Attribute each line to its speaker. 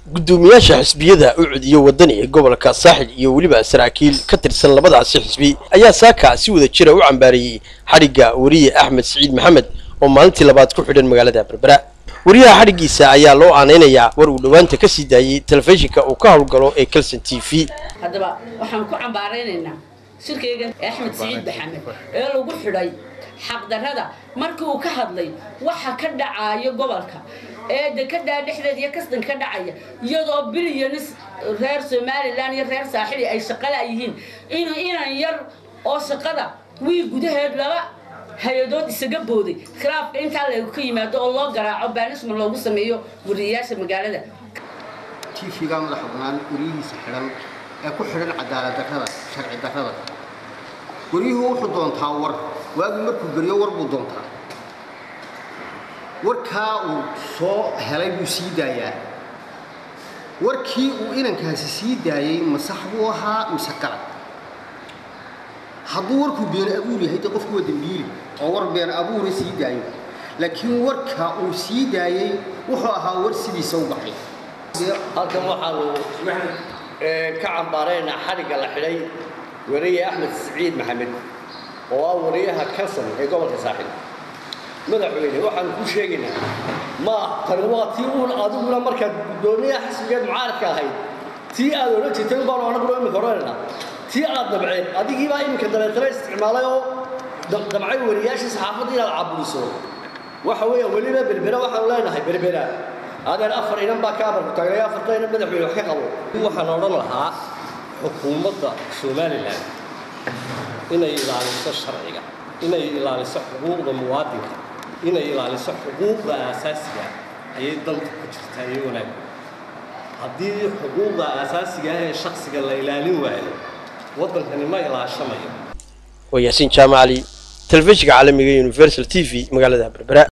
Speaker 1: guddoomiyaasha xisbiyada ucud iyo wadani ee gobolka saaxil iyo weliba saraakiil ka tirsan labadaasi xisbi ayaa saaka si wada jira u cambaareeyey xadhigga weriye axmed siciid maxamed oo maalintii labaad ku xidhan magaalada berbera wariyaha xadhiggiisa ayaa loo aanaynayaa war uu dhowaanta ka sii daayey telefishinka uu ka howlgalo ee kelson t v
Speaker 2: haddaba waxaan ku cambaaraynaynaa shirkayga axmed siciid maxamed ee lagu xidhay xaqdarrada markii uu ka hadlay waxa ka dhacaayo gobolka ee dekedaa dhexdeeda iyo kasdan ka dhacaya iyadoo bilyanis reer somalilan iyo reer saaxili ay shaqala yihiin inuu inan yar oo shaqada wii gudaheed laba hay-adood isaga booday khilaafka intaa lagu ka yimaado oo loo garaaco baanisma loogu sameeyo wariyayaasha magaalada
Speaker 3: tiifiga madaxa bannaan weriyihiisa xidhan ee ku xidhan cadaalad darrada sharci darrada weriyuhu wuxuu doontaa war waagii markuu geriyo war buu doontaa warkaa uu soo helay buu sii daayaa warkii uu inankaasi sii daayey ma sax buu ahaa mise qalad hadduu warkuu been abuur yahay dee qofku waa dembiili oo war been abuura sii daayo laakiin warka uu sii daayey wuxuu ahaa war sidiisa u baxay
Speaker 4: halkan waxaanu ka cambaaraynaa xadhigga la xidhay wariye axmed siciid maxamed oo ah wariyaha kalson ee gobolka saaxil madaxweyne waxaanu ku sheegaynaa ma tani waa tii uun adiguna markaad guddoomiyaha xisbigeed mucaaradka ahayd tii aad odhan jirtay un baanu anaguna imika odhanaynaa tii aad dabceen adigiibaa iminka dabeetana isticmaalay oo damcay wariyaashii saxaafadda inaad caburiso waxa weeya weliba berbera waxaanu leenahay berbera adeen afar inan baa ka amarku tagnay afarta inan madaxweyne wax ka qabo waxaan odhan lahaa xukuumadda somalilan inay ilaaliso sharciga inay ilaaliso xuquuqda muwaadinka inay ilaaliso xuquuqda aasaasiga ayay danta ku jirtaa iyo wanaag haddii xuquuqda aasaasiga ah ee shaksiga la ilaalin waayo waddankani ma ilaashamayo
Speaker 1: waa yaasiin jaamacali telefishinka caalamiga universal t v magaalada berbera